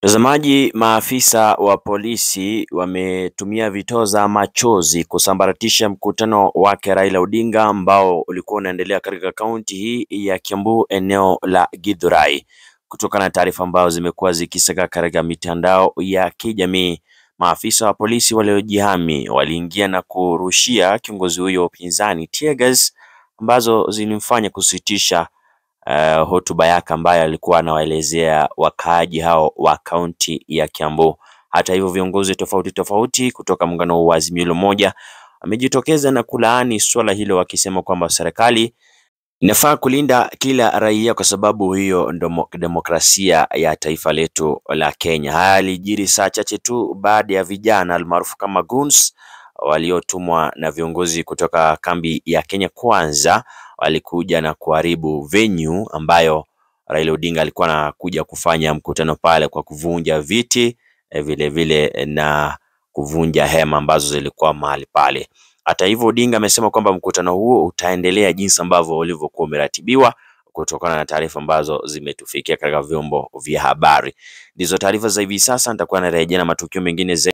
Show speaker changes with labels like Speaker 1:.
Speaker 1: Mtazamaji, maafisa wa polisi wametumia vitoza machozi kusambaratisha mkutano wake Raila Odinga ambao ulikuwa unaendelea katika kaunti hii ya Kiambu eneo la Githurai. Kutokana na taarifa ambazo zimekuwa zikisaka katika mitandao ya kijamii, maafisa wa polisi waliojihami waliingia na kurushia kiongozi huyo wa upinzani tear gas ambazo zilimfanya kusitisha uh, hotuba yake ambayo alikuwa anawaelezea wakaaji hao wa kaunti ya Kiambu. Hata hivyo viongozi tofauti tofauti kutoka muungano wa Azimio la Umoja wamejitokeza na kulaani suala hilo wakisema kwamba serikali inafaa kulinda kila raia kwa sababu hiyo ndo demokrasia ya taifa letu la Kenya. Haya yalijiri saa chache tu baada ya vijana almaarufu kama goons waliotumwa na viongozi kutoka kambi ya Kenya Kwanza walikuja na kuharibu venue ambayo Raila Odinga alikuwa anakuja kufanya mkutano pale kwa kuvunja viti vile vile na kuvunja hema ambazo zilikuwa mahali pale. Hata hivyo, Odinga amesema kwamba mkutano huo utaendelea jinsi ambavyo ulivyokuwa umeratibiwa kutokana na taarifa ambazo zimetufikia katika vyombo vya habari. Ndizo taarifa za hivi sasa, nitakuwa narejea na matukio mengine zaidi.